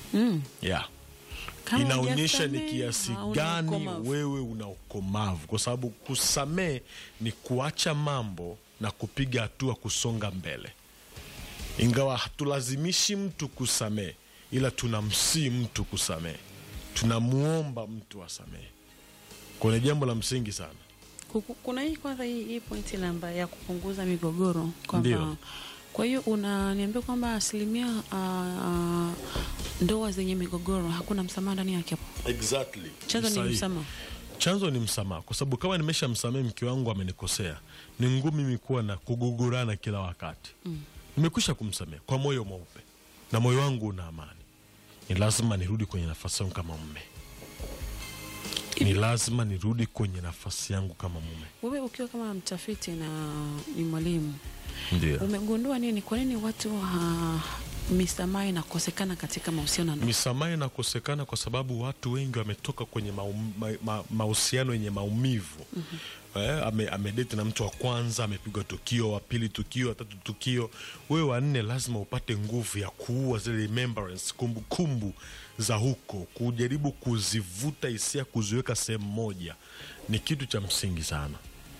Mm. yeah. Kama inaonyesha ni hujasamehe, kiasi hauna gani ukomavu. wewe una ukomavu, kwa sababu kusamehe ni kuacha mambo na kupiga hatua kusonga mbele. Ingawa hatulazimishi mtu kusamehe, ila tunamsii mtu kusamehe, tunamwomba mtu asamehe. Kwa ni jambo la msingi sana. Kuku- kuna hii kwanza hii, hii pointi namba ya kupunguza migogoro kwamba Ndio. kwa hiyo unaniambia kwamba asilimia uh, ndoa zenye migogoro hakuna msamaha ndani yake hapo Exactly. chanzo ni Sahihi. msamaha chanzo ni msamaha, kwa sababu kama nimesha msamehe mke wangu amenikosea, ni ngumu mimi kuwa na kugugurana kila wakati mm. Nimekwisha kumsamehe kwa moyo mweupe na moyo wangu una amani, ni lazima nirudi kwenye nafasi yangu kama mume, ni lazima nirudi kwenye nafasi yangu kama mume. wewe ukiwa kama mtafiti na ni mwalimu Ndio umegundua nini kwa nini watu uh, misamaha inakosekana katika mahusiano ya ndoa? misamaha inakosekana kwa sababu watu wengi wametoka kwenye maum- ma- ma- mahusiano yenye maumivu mm-hmm. eh, ame, amedeti na mtu wa kwanza amepigwa tukio wa pili tukio wa tatu tukio wewe wanne lazima upate nguvu ya kuua zile remembrance kumbukumbu za huko kujaribu kuzivuta hisia kuziweka sehemu moja ni kitu cha msingi sana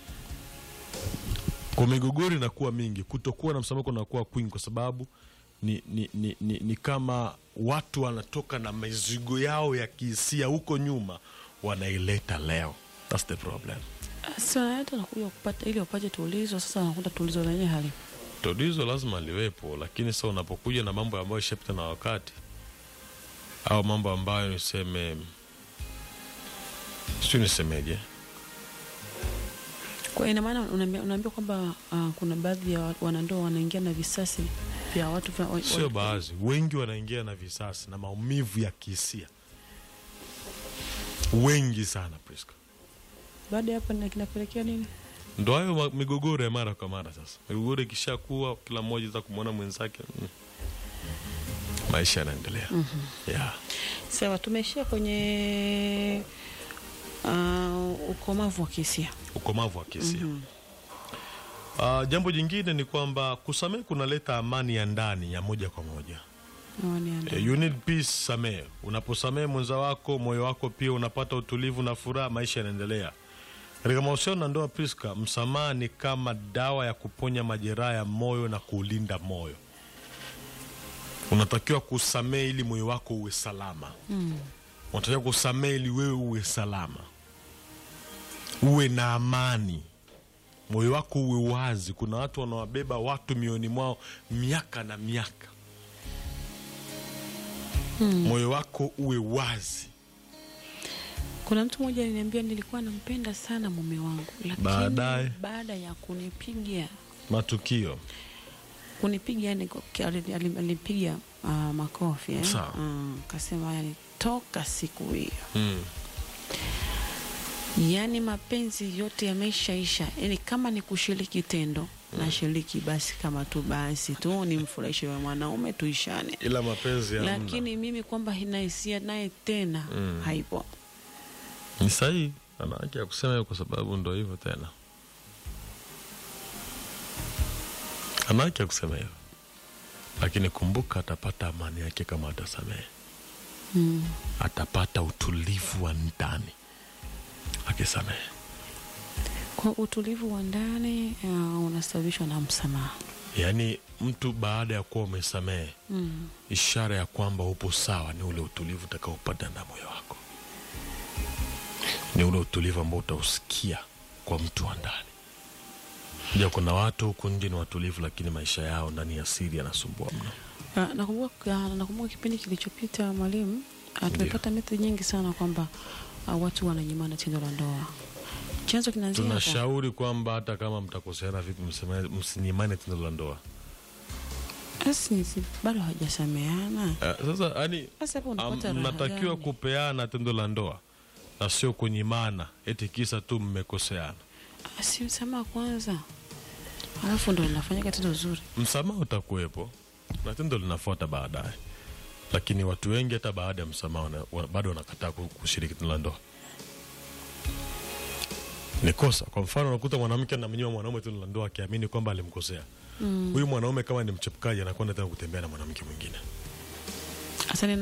kwa migogoro inakuwa mingi, kutokuwa na msamaha kunakuwa kwingi, kwa sababu ni, ni, ni, ni, ni kama watu wanatoka na mizigo yao ya kihisia huko nyuma wanaileta leo. That's the problem. Sasa hata nakuja kupata ili upate tulizo, sasa nakuta tulizo lenyewe hali Tatizo lazima liwepo, lakini sasa unapokuja na mambo ambayo ishapita na wakati au mambo ambayo niseme, sijui nisemeje, Kwa ina maana unaambia unaambia kwamba uh, kuna baadhi ya wa- wanandoa wanaingia na visasi vya watu vya, wa- sio wa- baadhi, wengi wanaingia na visasi na maumivu ya kihisia, wengi sana Priska. baada ya hapo na kinapelekea nini? ndo hayo ma- migogoro ya mara kwa mara. Sasa migogoro ikishakuwa, kila mmoja za kumwona mwenzake, mm, maisha yanaendelea. yeah. Sawa, tumeishia kwenye uh, ukomavu wa kihisia. ukomavu wa kihisia. Ah, jambo jingine ni kwamba kusamehe kunaleta amani ya ndani ya moja kwa moja. Amani ya ndani. Eh, You need peace, samehe. Unaposamehe mwenza wako, moyo wako pia unapata utulivu na furaha, maisha yanaendelea. Katika mahusiano na ndoa, Priska, msamaha ni kama dawa ya kuponya majeraha ya moyo na kuulinda moyo. Unatakiwa kusamehe ili moyo wako uwe salama. Unatakiwa kusamehe ili wewe uwe salama, uwe na amani, moyo wako uwe wazi. Kuna watu wanawabeba watu mioni mwao miaka na miaka moyo wako uwe wazi. Kuna mtu mmoja aliniambia nilikuwa nampenda sana mume wangu, lakini Baadaye? baada ya kunipiga Matukio kunipiga yani kwa- ali- ali- alipiga uh, makofi eh? Sawa. Mm, kasema yani toka siku hiyo mm. yaani mapenzi yote yameshaisha, yani kama ni kushiriki tendo na shiriki basi, kama tu basi tu nimfurahishe wa mwanaume tuishane, ila mapenzi ya lakini mimi kwamba ina hisia naye tena Mm. haipo. ni sahihi, ana haki ya kusema hivyo kwa sababu ndo hivyo tena, ana haki ya kusema hivyo, lakini kumbuka, atapata amani yake kama atasamehe. Mm. Atapata utulivu wa ndani akisamehe. Kwa utulivu wa ndani uh, unasababishwa na msamaha. Yaani mtu baada ya kuwa umesamehe Mm. ishara ya kwamba upo sawa ni ule utulivu utakaopata na moyo wako, ni ule utulivu ambao utausikia kwa mtu wa ndani. Ja, kuna watu huku nje ni watulivu, lakini maisha yao ndani ya siri yanasumbua mno. Ah, Nakumbuka ah, nakumbuka kipindi kilichopita mwalimu, ah, tumepata method nyingi sana kwamba ah, watu wananyimana tendo la ndoa. Chanzo kinaanzia hapo. Tunashauri kwamba hata kama mtakoseana vipi, msema- msinyimane tendo la ndoa. Basi si- bado hawajasameana. Eh, Sasa yani Sasa hapo Am- unapata raha mnatakiwa gani? kupeana tendo la ndoa na sio kunyimana eti kisa tu mmekoseana. Ah, si msamaha kwanza, alafu ndo linafanyika tendo zuri. Msamaha utakuwepo na tendo linafuata baadaye, lakini watu wengi hata baada ya msamaha wana- wa- bado wanakataa ku- kushiriki tendo la ndoa. Ni kosa. Kwa mfano, unakuta mwanamke anamnyima mwanaume tendo la ndoa akiamini kwamba alimkosea huyu mwanaume. Kama ni mchepukaji, anakwenda tena kutembea na mwanamke mwingine. Sasa